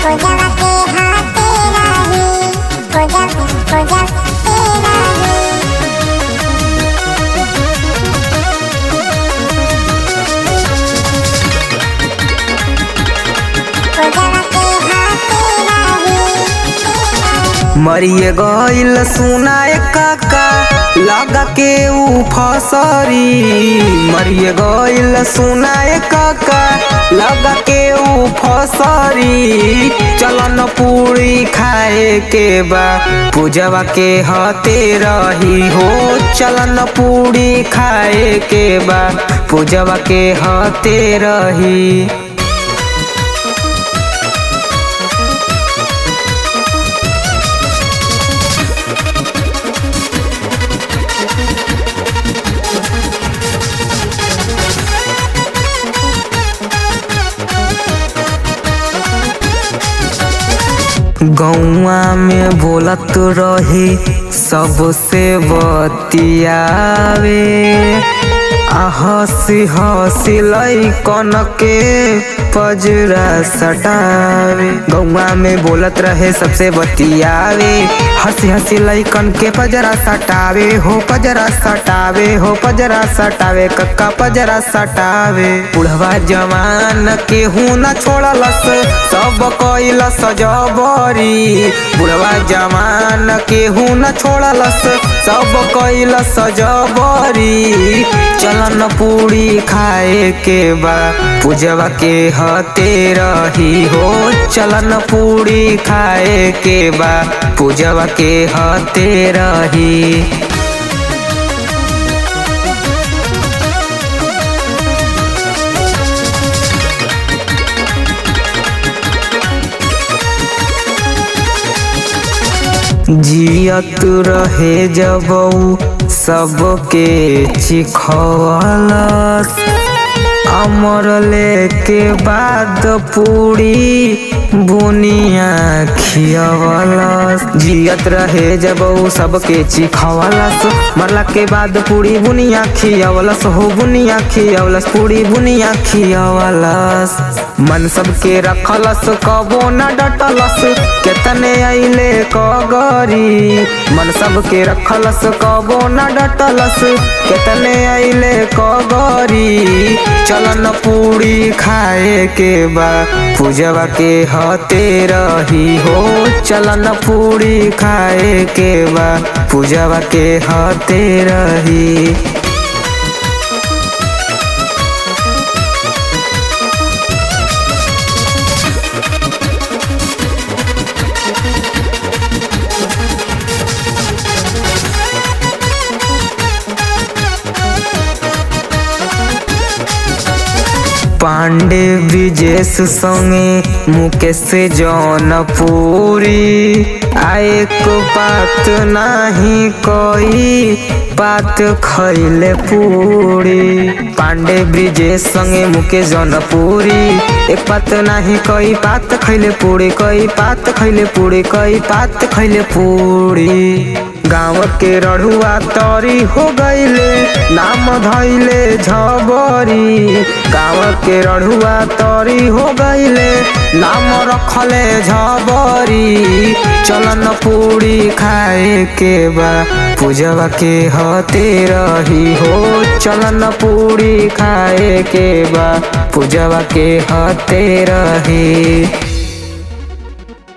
पूजवा के हाथे रही पूजा पूजा तेरा ही पूजवा के हाथे रही मरिए गईल सुनाए काका लगा के ऊ फसरी मरिए गईल सुनाए काका लगा के ऊ फसरी चलन पूरी खाए के बा पूजवा के हते रही हो चलन पूरी खाए के बा पूजवा के हते रही गौआ में बोलत रहे सबसे बतियावे आ हंसी हंसी लैकन के पजरा सटावे गौआ में बोलत रहे सबसे बतियावे हंसी हंसी लैकन के पजरा सटावे हो पजरा सटावे हो पजरा सटावे कक्का पजरा सटावे बुढ़वा जवान केहू न छोड़लस सब कैलस जबरी बुढ़वा जवान केहू न छोड़लस सब कैलस जबरी चलन पूरी खाए के बा पूजवा के हते रही हो चलन पूरी खाए के बा पूजवा के हते रही जियत रहे जब ऊ सबके चिखवलस अमर लेके बाद पूरी बुनिया खियवलस जियत रहे जब ऊ सबके चिखवलस मरला के बाद पूरी बुनिया खियवलस हो बुनिया खियवलस पूरी बुनिया खियवलस मन सबके रखलस कबो न डटलस केतने अइले कगरी मन सबके रखलस कबो न डटलस केतने अइले कगरी चलन पूरी खाए के बा पूजवा के हते रही हो चलन पूरी खाए के बा पूजवा के हते रही पांडे ब्रिजेश संगे मुकेश जौनपुरी आए को बात नाही कोई बात खैले पूरी पांडे ब्रिजेश संगे मुकेश जौनपुरी एक बात नाही कोई बात खैले पूरी कोई बात खैले पूरी कोई बात खैले पूरी गाँव के रढ़ुआ तरी हो गईले नाम धैले झबरी गाँव के रढ़ुआ तरी हो गईले नाम रखले झबरी चलन पूरी खाए के बा पूजवा के हते रही हो चलन पूरी खाए के बा पूजवा के हते रही